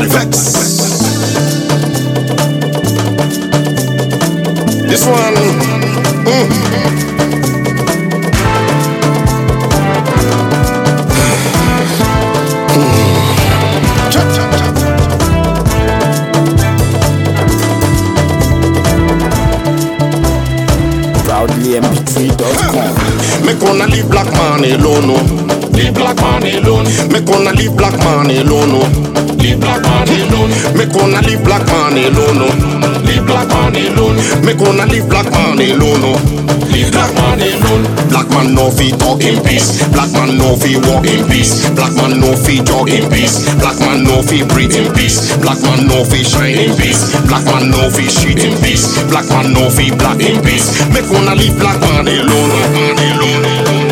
Nobody vex. This one. mm. Cha, cha, cha. Proudly mp3.com. Me gonna leave black man alone, no. Leave black man alone. Me gonna leave black man alone, no. Leave black man alone. Me gonna leave black man alone, no. Leave black man alone. Me gonna leave black man alone, no. Leave black man alone. Black man no fi talk in peace. Black man no fi walk in peace. Black man no fi jog in peace. Black man no fi breathe in peace. Black man no fi shine in peace. Black man no fi shit in peace. Black man no fi black in peace. Me gonna leave black man alone, man alone.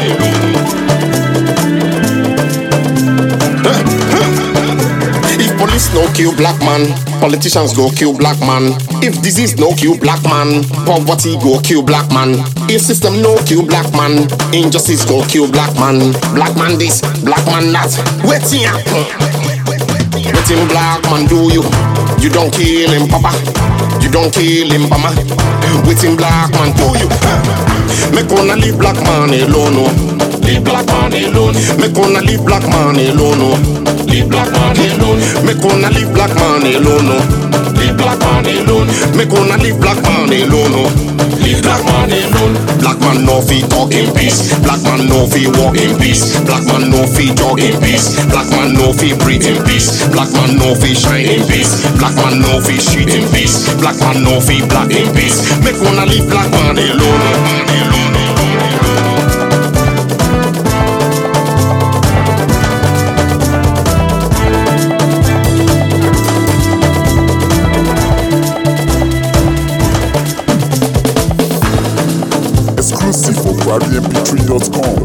If police no kill black man, politicians go kill black man. If disease no kill black man, poverty go kill black man. If system no kill black man, injustice go kill black man. Black man this, black man that. Wetin happen? Wetin black man do you? You don't kill him, papa. You don't kill him, mama. Wetin black man do you? Make gonna leave black man alone, no. Leave black man alone. Make gonna leave black man alone, no. Leave black man alone. Make gonna leave black man alone, no. Leave black man alone. Make gonna leave black man alone, no. Leave black man alone. Black man no fi talk in peace. Black man no fi walk in peace. Black man no fi jog in peace. Black man no fi breathe in peace. Black man no fi shine in peace. Black man no fi shit in peace. Black man no fi black in peace. Make wanna leave black man alone. Man alone. Exclusive for ProudlyMP3.com.